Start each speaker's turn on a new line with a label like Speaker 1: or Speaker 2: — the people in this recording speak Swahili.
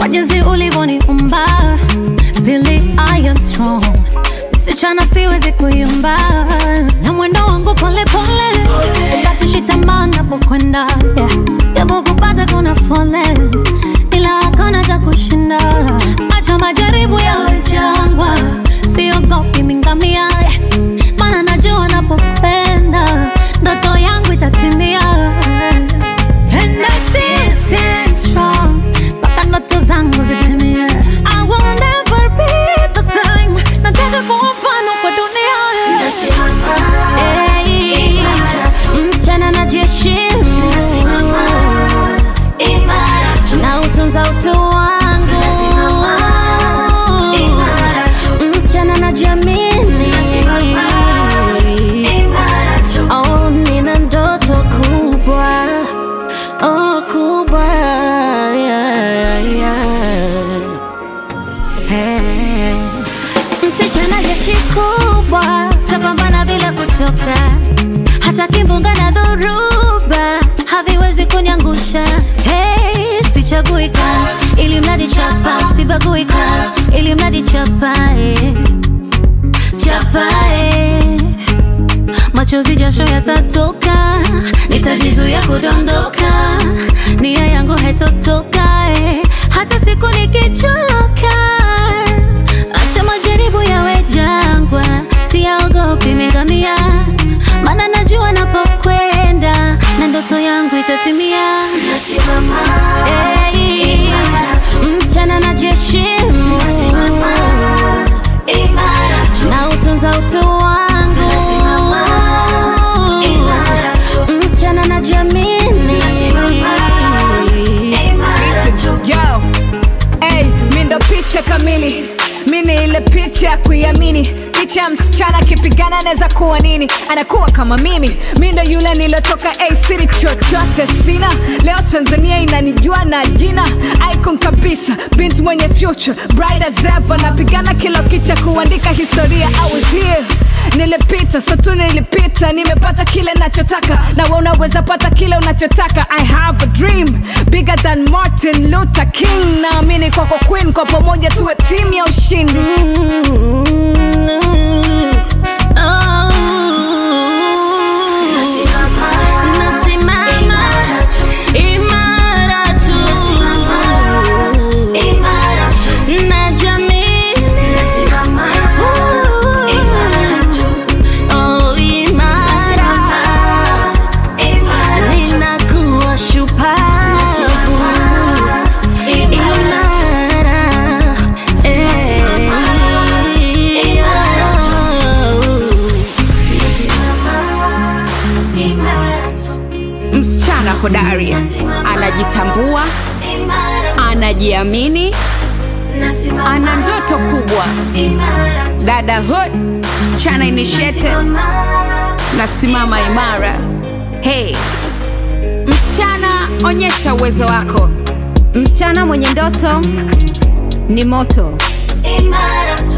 Speaker 1: kwa jinsi ulivyoniumba. Pili, I am strong, msichana siwezi kuyumba, na mwendo wangu pole pole, sikatishi tamaa napokwenda, yeah. japo kupata kuna foleni, ila hakuna cha kushinda. Acha majaribu yawe jangwa, siogopi mingamia, maana najua napopenda ndoto yangu itatimia. And I still stand strong, mpaka ndoto zangu zitimie. I will never be the same, nataka kuwa mfano kwa dunia. Hey, msichana najiheshimu na utunza utu wangu, msichana najiamini, oh, nina ndoto kubwa, oh, kubwa, yeah, yeah. Hey. Msichana jeshi kubwa, tapambana bila kuchoka, hata kimbunga na dhoruba haviwezi kuniangusha. Hey, sichagui kazi ili mradi chapa, sibagui kazi ili mradi chapa, eh. chapa eh. Machozi jasho yatatoka, nitajizuia kudondoka, nia yangu haitotoka eh. hata siku nikichoka. Acha majaribu yawe jangwa, siyaogopi megamia, maana najua napokwenda na ndoto yangu itatimia. Hey, msichana najiheshimu na utunza utu wangu, msichana najiamini.
Speaker 2: Yo, hey, mi ndo picha kamili mi ni ile picha ya kuiamini picha ya msichana akipigana anaweza kuwa nini anakuwa kama mimi mi ndo yule nilotoka a city chochote sina leo tanzania inanijua na jina icon kabisa bint mwenye future bright as ever napigana kila kicha kuandika historia i was here nilipita so tu nilipita nimepata kile nachotaka na we unaweza pata kile unachotaka i have a dream bigger than martin luther king naamini kwako queen kwa pamoja tuwe timu ya ushindi
Speaker 1: Nasimama imara tu, najiamini. Oh, imara. Ninakuwa shupavu. Imara. Eh.
Speaker 3: Msichana hodari anajitambua, anajiamini, ana ndoto kubwa. Dada hood, msichana initiated, nasimama imara. Hey, msichana, onyesha uwezo wako.
Speaker 4: Msichana mwenye ndoto ni moto.
Speaker 1: Imara tu.